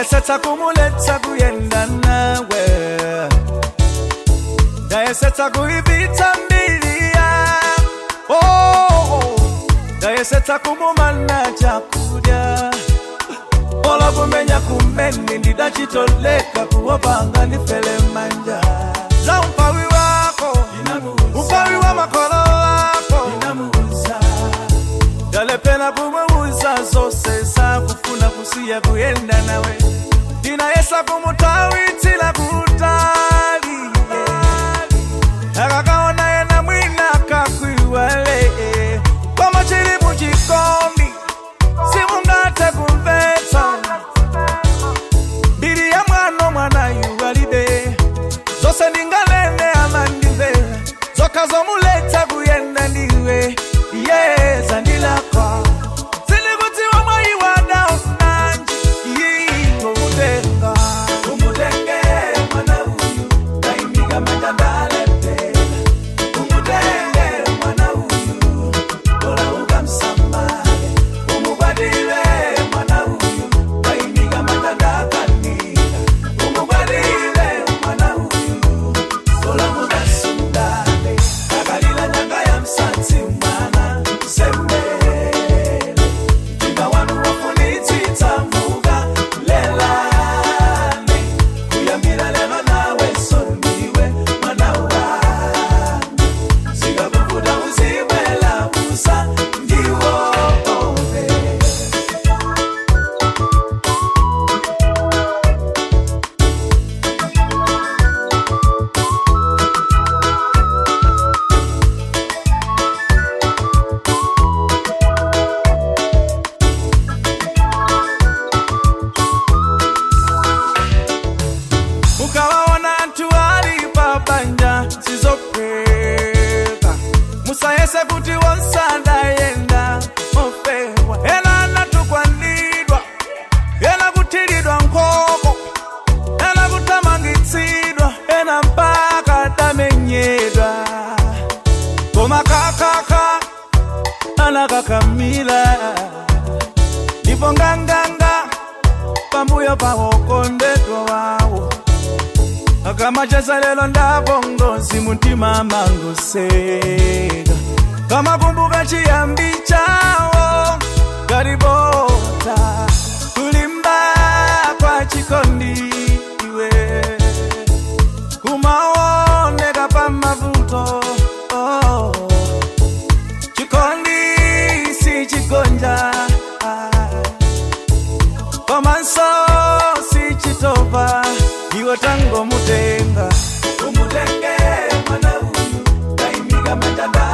ndayesetsa kumuletsa kuyenda nawe ndayesetsa kuivitsa mbili ya oh, ndayesetsa kumumana chakudya ola kumenya kumene ndidachitoleka kuwopanga ndifele manja za umpawi wako umpawi wa makolo wako ndalepena kumweuza zose sakufuna kusiya kuyenda nawe ndinayesa kumutawitsila kutali akakaona yena mwina kakwiwale koma chili muchikondi simungate kumvetsa mbiri ya mwano mwana yuwalibe zose ndingalene amandimvera zoka zomuletsa kuyenda ndiwe yeza ndilakwa zilikutiwa mwayiwada ofunanji yingo mutenga umutenge mwana uyu naimiga majandalepela umutenge mwana uyu ola ukamsamale umugwadile mwana uyu naimiga majandakanika umugwadile mwana uyu ola mugasundale akalila nyanga ya msatsi mwana sembele Inga wanu wafunitsitsa muga lelani kuyambira lelo nawe sondiwe mwana wangu zikakuvuta uzibwela busa ndiwobe mukawaona antu ali pabanja sizopheka musayese kuti wonsanda yenda ofewa ena anatukwanidwa ena kuthilidwa nkhomo ena kuthamangitsidwa ena mpaka tamenyedwa koma kakaka anakakamila ndipo nganganga pambuyo pawokondedwa wawo akamachesa lelo ndabongozi mutima mangoseka kamakumbuka chiyambi chawo galibota kulimba kwa chikondi iwe kumaoneka pamavuto oh. chikondi si chigonja komanso si chitopa iwo tango mutenga umutenge mwana uyu kaimiga matanda